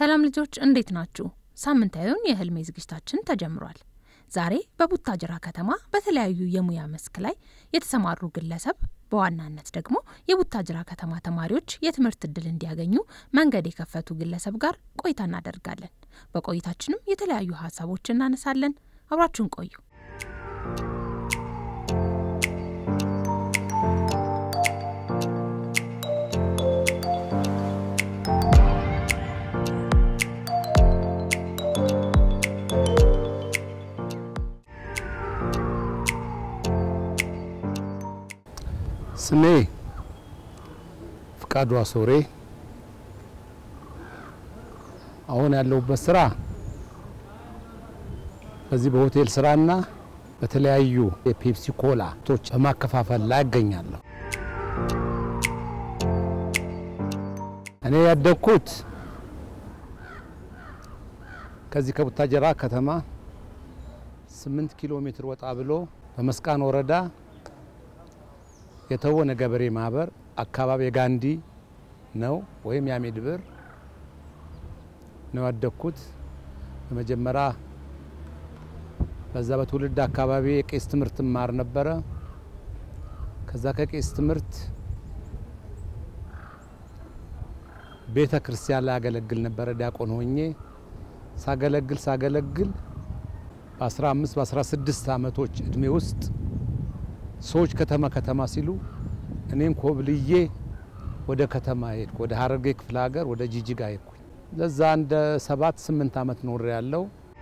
ሰላም ልጆች እንዴት ናችሁ? ሳምንታዊውን የህልሜ ዝግጅታችን ተጀምሯል። ዛሬ በቡታጅራ ከተማ በተለያዩ የሙያ መስክ ላይ የተሰማሩ ግለሰብ በዋናነት ደግሞ የቡታጅራ ከተማ ተማሪዎች የትምህርት እድል እንዲያገኙ መንገድ የከፈቱ ግለሰብ ጋር ቆይታ እናደርጋለን። በቆይታችንም የተለያዩ ሀሳቦች እናነሳለን። አብራችሁን ቆዩ። ስሜ ፍቃዱ አሶሬ። አሁን ያለሁበት ስራ በዚህ በሆቴል ስራና በተለያዩ የፔፕሲ ኮላ ቶች በማከፋፈል ላይ እገኛለሁ። እኔ ያደግኩት ከዚህ ከቡታጀራ ከተማ ስምንት ኪሎ ሜትር ወጣ ብሎ በመስቃን ወረዳ የተወነ ገበሬ ማህበር አካባቢ የጋንዲ ነው ወይም የአሜድ ብር ነው ያደግኩት። በመጀመሪያ በዛ በትውልድ አካባቢ የቄስ ትምህርት ማር ነበረ። ከዛ ከቄስ ትምህርት ቤተ ክርስቲያን ላይ ያገለግል ነበረ። ዲያቆን ሆኜ ሳገለግል ሳገለግል በ15 በ16 ዓመቶች እድሜ ውስጥ ሰዎች ከተማ ከተማ ሲሉ እኔም ኮብልዬ ወደ ከተማ ሄድኩ። ወደ ሀረርጌ ክፍለ ሀገር ወደ ጂጂጋ ሄድኩኝ። ለዛ እንደ ሰባት ስምንት ዓመት ኖር ያለው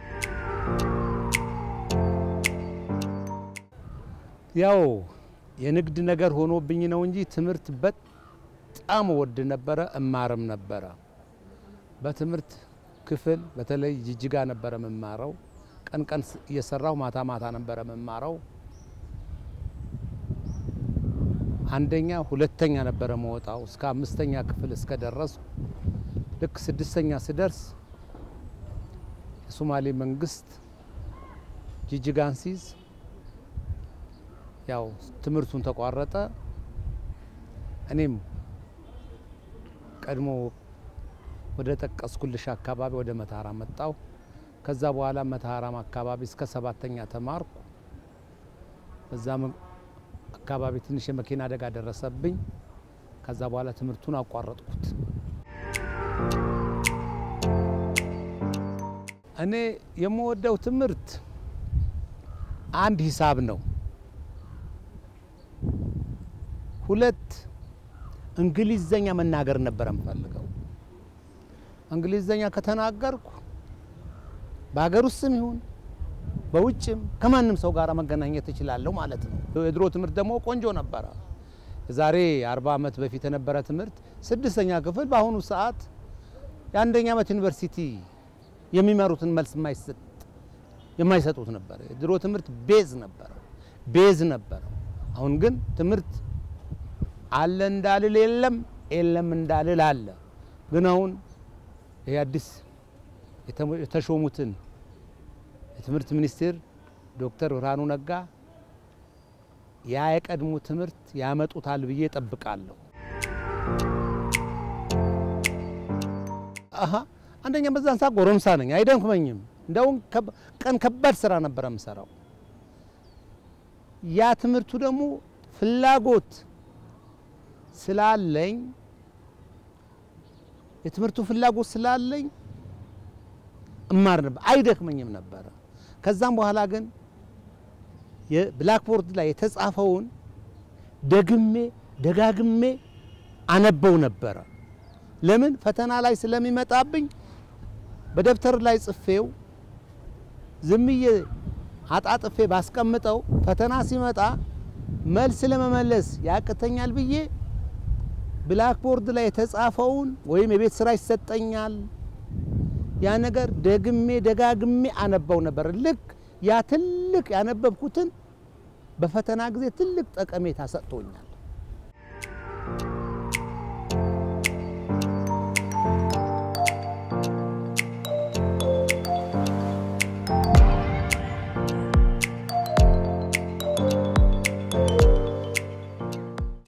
ያው የንግድ ነገር ሆኖብኝ ነው እንጂ ትምህርት በጣም ወድ ነበረ፣ እማርም ነበረ። በትምህርት ክፍል በተለይ ጂጂጋ ነበረ መማረው። ቀን ቀን እየሰራሁ ማታ ማታ ነበረ መማረው። አንደኛ ሁለተኛ ነበረ መወጣው እስከ አምስተኛ ክፍል እስከ ደረስኩ። ልክ ስድስተኛ ስደርስ የሶማሌ መንግስት ጂጂጋን ሲይዝ ያው ትምህርቱን ተቋረጠ። እኔም ቀድሞ ወደ ጠቀስኩልሽ አካባቢ ወደ መተሃራ መጣው። ከዛ በኋላ መተሃራም አካባቢ እስከ ሰባተኛ ተማርኩ። በዛ አካባቢ ትንሽ የመኪና አደጋ ደረሰብኝ። ከዛ በኋላ ትምህርቱን አቋረጥኩት። እኔ የምወደው ትምህርት አንድ ሂሳብ ነው፣ ሁለት እንግሊዘኛ መናገር ነበር የምፈልገው። እንግሊዘኛ ከተናገርኩ በሀገር ውስጥም ይሁን በውጭም ከማንም ሰው ጋር መገናኘት እችላለሁ ማለት ነው። የድሮ ትምህርት ደግሞ ቆንጆ ነበረ። የዛሬ አርባ ዓመት በፊት የነበረ ትምህርት ስድስተኛ ክፍል በአሁኑ ሰዓት የአንደኛ ዓመት ዩኒቨርሲቲ የሚመሩትን መልስ የማይሰጡት ነበር። የድሮ ትምህርት ቤዝ ነበረ ቤዝ ነበረ። አሁን ግን ትምህርት አለ እንዳልል የለም፣ የለም እንዳልል አለ። ግን አሁን ይህ አዲስ የተሾሙትን የትምህርት ሚኒስትር ዶክተር ብርሃኑ ነጋ ያ የቀድሞ ትምህርት ያመጡታል ብዬ ጠብቃለሁ። አሀ አንደኛ በዛን ሰዓት ጎረምሳ ነኝ፣ አይደንኩመኝም። እንደውም ቀን ከባድ ስራ ነበረ የምሰራው። ያ ትምህርቱ ደግሞ ፍላጎት ስላለኝ የትምህርቱ ፍላጎት ስላለኝ እማር ነበር፣ አይደክመኝም ነበረ። ከዛም በኋላ ግን የብላክቦርድ ላይ የተጻፈውን ደግሜ ደጋግሜ አነበው ነበረ። ለምን ፈተና ላይ ስለሚመጣብኝ በደብተር ላይ ጽፌው ዝምዬ አጣጥፌ ባስቀምጠው ፈተና ሲመጣ መልስ ለመመለስ ያቅተኛል ብዬ ብላክቦርድ ላይ የተጻፈውን ወይም የቤት ስራ ይሰጠኛል ያ ነገር ደግሜ ደጋግሜ አነባው ነበር። ልክ ያ ትልቅ ያነበብኩትን በፈተና ጊዜ ትልቅ ጠቀሜታ ሰጥቶኛል።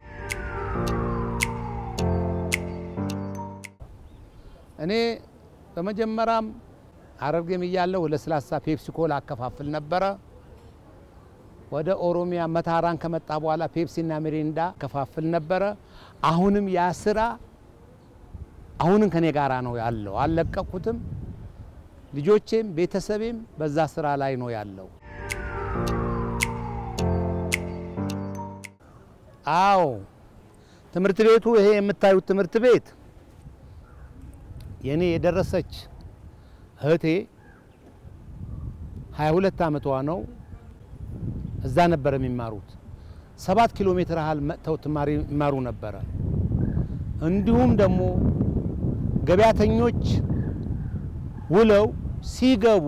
እኔ በመጀመሪያም ሐረርጌም እያለሁ ለስላሳ ፔፕሲ ኮላ አከፋፍል ነበረ። ወደ ኦሮሚያ መታራን ከመጣ በኋላ ፔፕሲና ሚሪንዳ አከፋፍል ነበረ። አሁንም ያ ስራ አሁንም ከኔ ጋራ ነው ያለው፣ አልለቀኩትም። ልጆቼም ቤተሰቤም በዛ ስራ ላይ ነው ያለው። አዎ ትምህርት ቤቱ ይሄ የምታዩት ትምህርት ቤት የኔ የደረሰች እህቴ 22 ዓመቷ ነው። እዛ ነበር የሚማሩት። ሰባት ኪሎ ሜትር ያህል መጥተው ትማሪ ይማሩ ነበረ። እንዲሁም ደግሞ ገበያተኞች ውለው ሲገቡ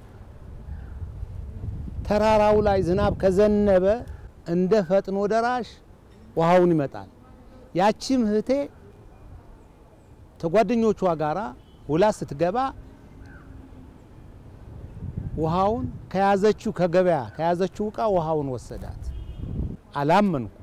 ተራራው ላይ ዝናብ ከዘነበ እንደ ፈጥኖ ደራሽ ውሃውን ይመጣል። ያቺም እህቴ ከጓደኞቿ ጋራ ውላ ስትገባ ውሃውን ከያዘችው ከገበያ ከያዘችው እቃ ውሃውን ወሰዳት። አላመንኩ።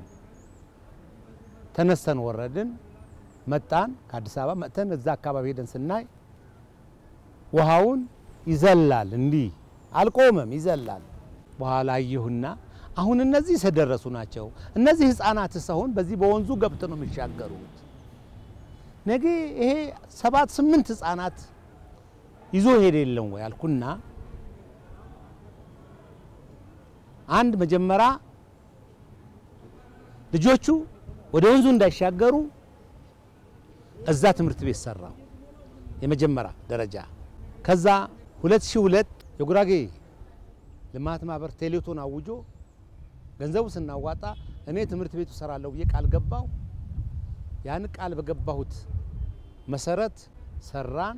ተነስተን ወረድን፣ መጣን። ከአዲስ አበባ መጥተን እዛ አካባቢ ሄደን ስናይ ውሃውን ይዘላል፣ እንዲህ አልቆመም፣ ይዘላል። በኋላ አየሁና አሁን እነዚህ የተደረሱ ናቸው። እነዚህ ህፃናት ሰውን በዚህ በወንዙ ገብተው ነው የሚሻገሩት። ነገ ይሄ ሰባት ስምንት ህፃናት ይዞ ሄደ የለም ወይ አልኩና አንድ መጀመሪያ ልጆቹ ወደ ወንዙ እንዳይሻገሩ እዛ ትምህርት ቤት ሰራው የመጀመሪያ ደረጃ። ከዛ 2002 የጉራጌ ልማት ማህበር ቴሌቶን አውጆ ገንዘቡ ስናዋጣ እኔ ትምህርት ቤቱ ሰራለሁ ብዬ ቃል ገባው። ያን ቃል በገባሁት መሰረት ሰራን።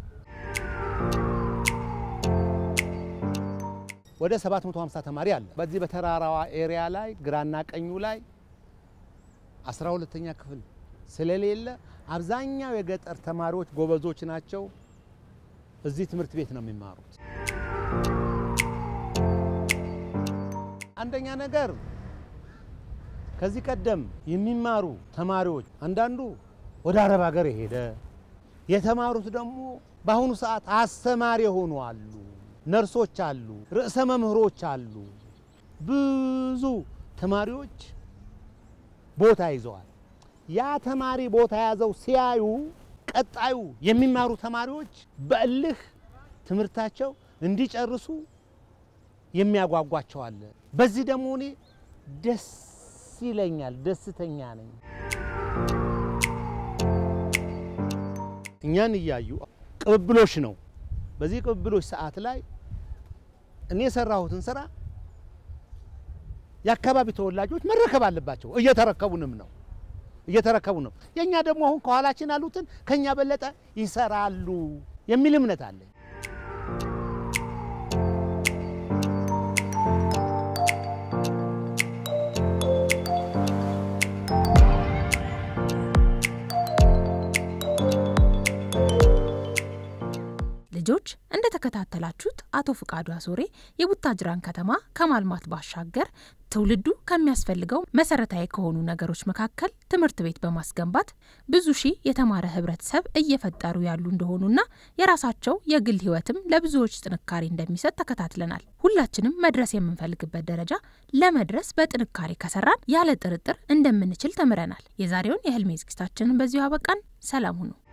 ወደ 750 ተማሪ አለ። በዚህ በተራራዋ ኤሪያ ላይ ግራና ቀኙ ላይ 12ኛ ክፍል ስለሌለ አብዛኛው የገጠር ተማሪዎች ጎበዞች ናቸው። እዚህ ትምህርት ቤት ነው የሚማሩት። አንደኛ ነገር ከዚህ ቀደም የሚማሩ ተማሪዎች አንዳንዱ ወደ አረብ ሀገር የሄደ የተማሩት ደግሞ በአሁኑ ሰዓት አስተማሪ የሆኑ አሉ፣ ነርሶች አሉ፣ ርዕሰ መምህሮች አሉ። ብዙ ተማሪዎች ቦታ ይዘዋል። ያ ተማሪ ቦታ ያዘው ሲያዩ ቀጣዩ የሚማሩ ተማሪዎች በእልህ ትምህርታቸው እንዲጨርሱ የሚያጓጓቸው አለ። በዚህ ደግሞ እኔ ደስ ይለኛል፣ ደስተኛ ነኝ። እኛን እያዩ ቅብብሎሽ ነው። በዚህ ቅብብሎሽ ሰዓት ላይ እኔ የሰራሁትን ስራ የአካባቢ ተወላጆች መረከብ አለባቸው። እየተረከቡንም ነው እየተረከቡ ነው። የእኛ ደግሞ አሁን ከኋላችን ያሉትን ከኛ በለጠ ይሰራሉ የሚል እምነት አለኝ። ልጆች እንደተከታተላችሁት አቶ ፍቃዱ አሶሬ የቡታጅራን ከተማ ከማልማት ባሻገር ትውልዱ ከሚያስፈልገው መሰረታዊ ከሆኑ ነገሮች መካከል ትምህርት ቤት በማስገንባት ብዙ ሺህ የተማረ ህብረተሰብ እየፈጠሩ ያሉ እንደሆኑና የራሳቸው የግል ህይወትም ለብዙዎች ጥንካሬ እንደሚሰጥ ተከታትለናል። ሁላችንም መድረስ የምንፈልግበት ደረጃ ለመድረስ በጥንካሬ ከሰራን ያለ ጥርጥር እንደምንችል ተምረናል። የዛሬውን የህልሜ ዝግጅታችንን በዚሁ አበቃን። ሰላም ሁኑ።